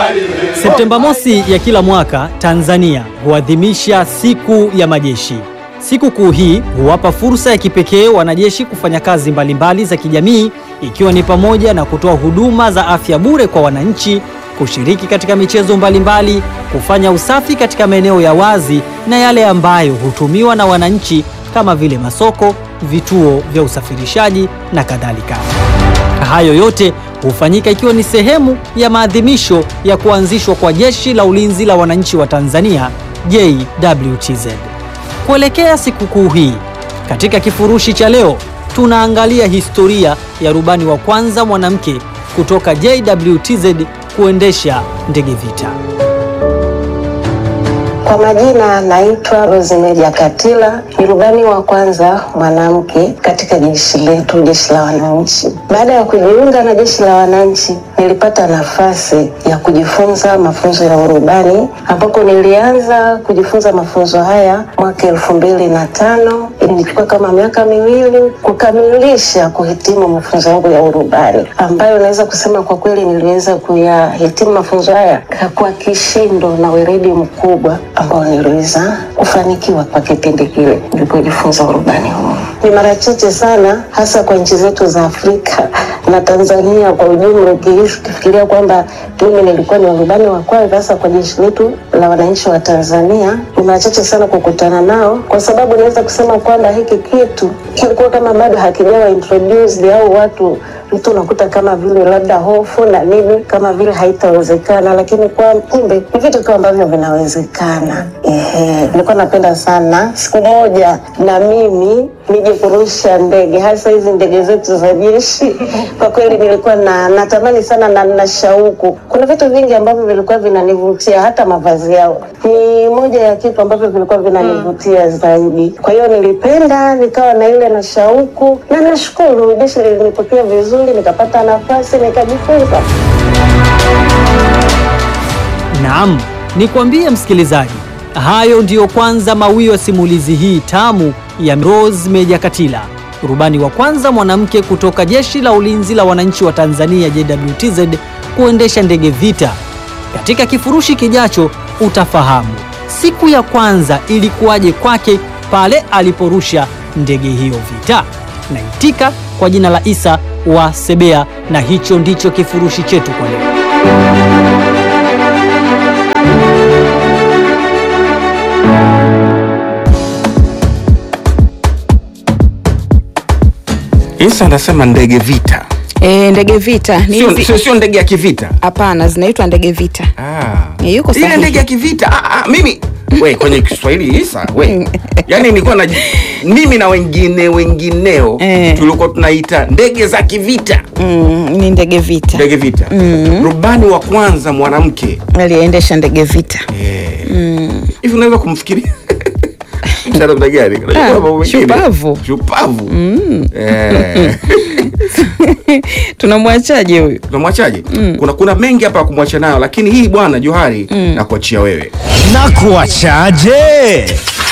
Septemba mosi ya kila mwaka Tanzania huadhimisha siku ya majeshi. Sikukuu hii huwapa fursa ya kipekee wanajeshi kufanya kazi mbalimbali za kijamii ikiwa ni pamoja na kutoa huduma za afya bure kwa wananchi, kushiriki katika michezo mbalimbali, kufanya usafi katika maeneo ya wazi na yale ambayo hutumiwa na wananchi kama vile masoko, vituo vya usafirishaji na kadhalika. Hayo yote hufanyika ikiwa ni sehemu ya maadhimisho ya kuanzishwa kwa Jeshi la Ulinzi la Wananchi wa Tanzania JWTZ. Kuelekea sikukuu hii, katika kifurushi cha leo tunaangalia historia ya rubani wa kwanza mwanamke kutoka JWTZ kuendesha ndege vita. Kwa majina naitwa Rosemary Katila, ni rubani wa kwanza mwanamke katika jeshi letu, jeshi la wananchi. Baada ya kujiunga na jeshi la wananchi, nilipata nafasi ya kujifunza mafunzo ya urubani, ambapo nilianza kujifunza mafunzo haya mwaka elfu mbili na tano. Ilinichukua kama miaka miwili kukamilisha kuhitimu mafunzo yangu ya urubani, ambayo naweza kusema kwa kweli niliweza kuyahitimu mafunzo haya kwa kishindo na weledi mkubwa ambao niliweza kufanikiwa kwa kipindi kile nilipojifunza urubani huu. Ni mara chache sana, hasa kwa nchi zetu za Afrika na Tanzania kwa ujumla, ukifikiria kwamba mimi nilikuwa ni warubani wa kwanza hasa kwa jeshi letu la wananchi wa Tanzania, ni mara chache sana kukutana nao, kwa sababu naweza kusema kwamba hiki kitu kilikuwa kama bado hakijawa introduced au watu mtu unakuta kama vile labda hofu na nini, kama vile haitawezekana, lakini kwa kumbe ni vitu tu ambavyo vinawezekana. Ehe, nilikuwa napenda sana siku moja na mimi nije kurusha ndege, hasa hizi ndege zetu za jeshi. Kwa kweli nilikuwa na natamani sana na na shauku. Kuna vitu vingi ambavyo vilikuwa vinanivutia, hata mavazi yao ni moja ya kitu ambavyo vilikuwa vinanivutia zaidi. Kwa hiyo nilipenda, nikawa na ile na shauku, na nashukuru jeshi lilinipokea vizuri, nikapata nafasi nikajifunza. Naam, nikwambie msikilizaji, hayo ndiyo kwanza mawio ya simulizi hii tamu ya Rose Meja Katila, rubani wa kwanza mwanamke kutoka Jeshi la Ulinzi la Wananchi wa Tanzania JWTZ kuendesha ndege vita. Katika kifurushi kijacho utafahamu siku ya kwanza ilikuwaje kwake pale aliporusha ndege hiyo vita. Naitika kwa jina la Isa wa Sebea, na hicho ndicho kifurushi chetu kwa leo. Isa anasema ndege vita, E, ndege vita ni sio hizi- sio- sio ndege ya kivita. hapana, zinaitwa ndege vita. Ah. Eh, yuko Ile sahihi. ndege ya kivita. Ah, ah, mimi we kwenye Kiswahili Isa we, yani nilikuwa na mimi na wengine wengineo Eh. tulikuwa tunaita ndege za kivita, Mm, ni ndege vita ndege vita. Rubani wa kwanza mwanamke aliendesha ndege vita. Eh. hivi unaweza kumfikiria Mtu namna gani? Unajua Ah, mambo mengine. shupavu. shupavu Eh. Tunamwachaje huyu? tunamwachaje? Kuna kuna mengi hapa ya kumwacha nayo, lakini hii bwana Johari na kuachia wewe. na kuachaje?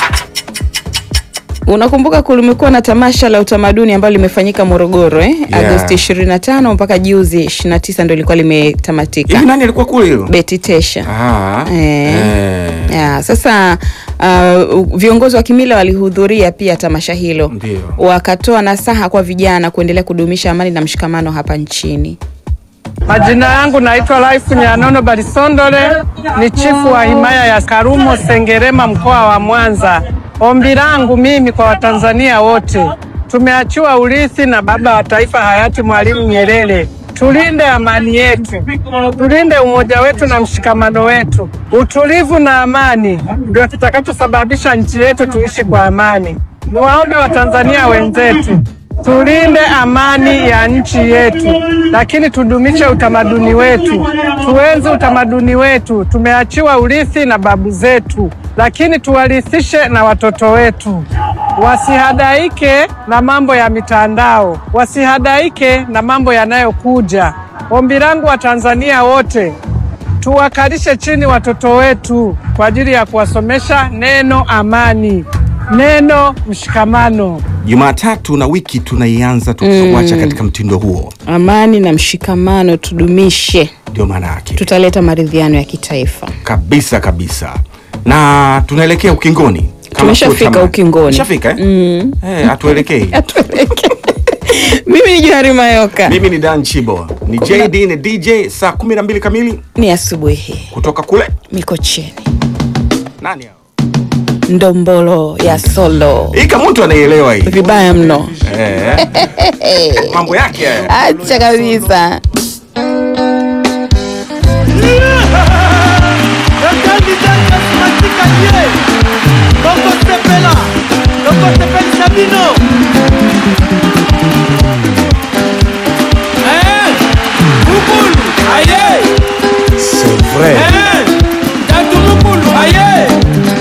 Unakumbuka kulimekuwa na tamasha la utamaduni ambalo limefanyika Morogoro eh? Yeah. Agosti 25 mpaka juzi 29 ndio ilikuwa limetamatika. Hivi nani alikuwa kule hilo? Beti Tesha. Ah. Eh. Eh. Ya, sasa uh, viongozi wa kimila walihudhuria pia tamasha hilo, Ndio. wakatoa nasaha kwa vijana kuendelea kudumisha amani na mshikamano hapa nchini. Majina yangu naitwa Life Nyanono Barisondole, ni chifu wa himaya ya Karumo Sengerema, mkoa wa Mwanza. Ombi langu mimi kwa Watanzania wote, tumeachiwa urithi na baba wa taifa hayati Mwalimu Nyerere. Tulinde amani yetu, tulinde umoja wetu na mshikamano wetu. Utulivu na amani ndio kitakachosababisha nchi yetu tuishi kwa amani. Niwaombe Watanzania wenzetu tulinde amani ya nchi yetu, lakini tudumishe utamaduni wetu, tuenzi utamaduni wetu. Tumeachiwa urithi na babu zetu, lakini tuwarithishe na watoto wetu. Wasihadaike na mambo ya mitandao, wasihadaike na mambo yanayokuja. Ombi langu wa Tanzania wote tuwakalishe chini watoto wetu kwa ajili ya kuwasomesha neno amani, neno mshikamano. Jumatatu na wiki tunaianza tukiwacha katika mtindo huo. Amani na mshikamano tudumishe. ndio maana yake tutaleta maridhiano ya kitaifa kabisa kabisa na tunaelekea ukingoni Kama Tumeshafika sio tamani. ukingoni. Tumeshafika, eh? Eh, hatuelekei Atueleke. mimi ni johari mayoka mimi ni dan chibo ni jd ni dj saa 12 kamili ni asubuhi hii kutoka kule mikocheni nani hao? ndombolo ya solo hii kama mtu anaielewa hii vibaya mno eh. mambo yake haya. acha kabisa Bongo Sepela, Bongo Sepela Sabino,